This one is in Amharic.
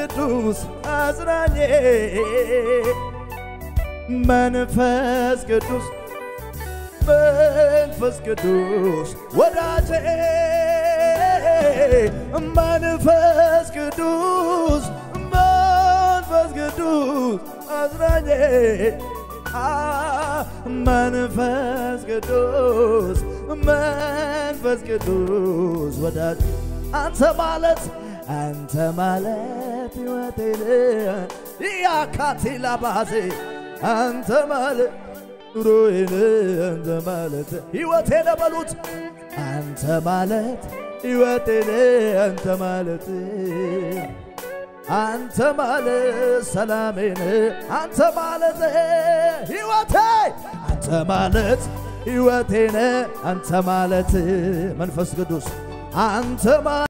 ቅዱስ አጽናኜ መንፈስ ቅዱስ መንፈስ ቅዱስ ወዳጄ መንፈስ ቅዱስ መንፈስ ቅዱስ አጽናኜ አ መንፈስ ቅዱስ መንፈስ ቅዱስ ወዳጅ አንተ ማለት አንተ ማለት ሕይወቴን ያካቴላ ባዜ አንተ ማለት ኑሮዬን አንተ ማለት ሕይወቴን በሉት አንተ ማለት ሕይወቴን አንተ ማለት አንተ ማለት ሰላሜን አንተ ማለት ሕይወቴ አንተ ማለት ሕይወቴን አንተ ማለት መንፈስ ቅዱስ አንተ ማለት